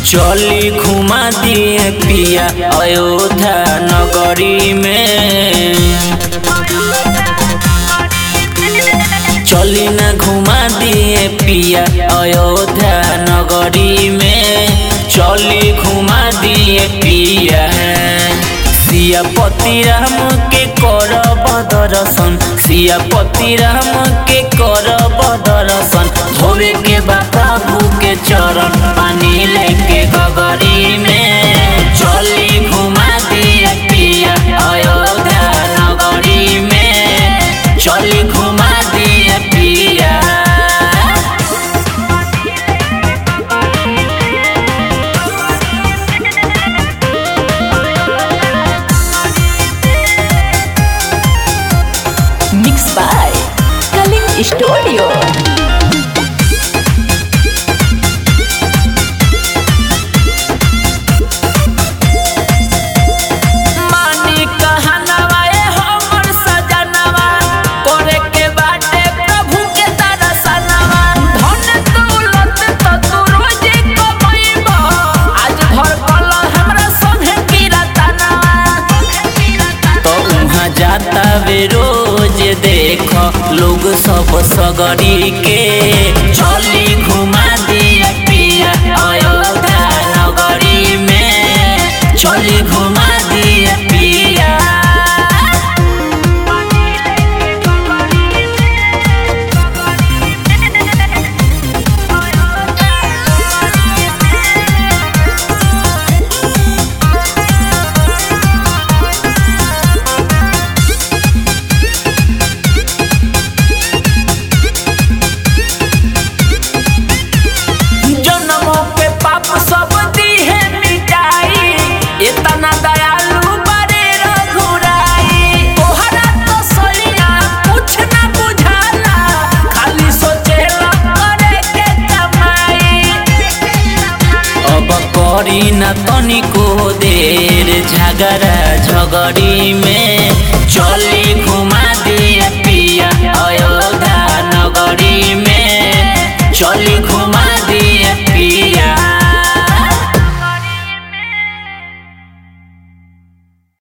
चली घुमा दिए पिया अयोध्या नगरी में चली न घुमा दिए पिया अयोध्या नगरी में चली घुमा दिए पिया सियापति राम के करब दर्शन सियापति राम के करब दर्शन धोवे के बाबू के चरण पानी लेके गगरी में चली घुमा दिए पिया अयोध्या नगरी में चली घुमा दिए पिया Mixed by Kaling Studio. मानी कहनवा ए हमर सजनवा करे के बाटे प्रभु के दर्शनवा धन दौलत त तू रोजे कमैबा आज भर कल हमरा संगे कीरतनवा तो उहाँ जाता वे रोज देख लोग सब सगरी के चली घुमा दिया पिया अयोध्या नगरी में चली घुमा दिया पिया जनमों के पाप सब दीहे मिटाई इतना दयालु बड़े रघुराई तोहरा तो सलिया कुछ ना बुझाला खाली सोचेला करे के कमाई अब करी न तनिको देर झगड़ा झगड़ी में चली घुमा दिया पिया अयोध्या नगरी में चली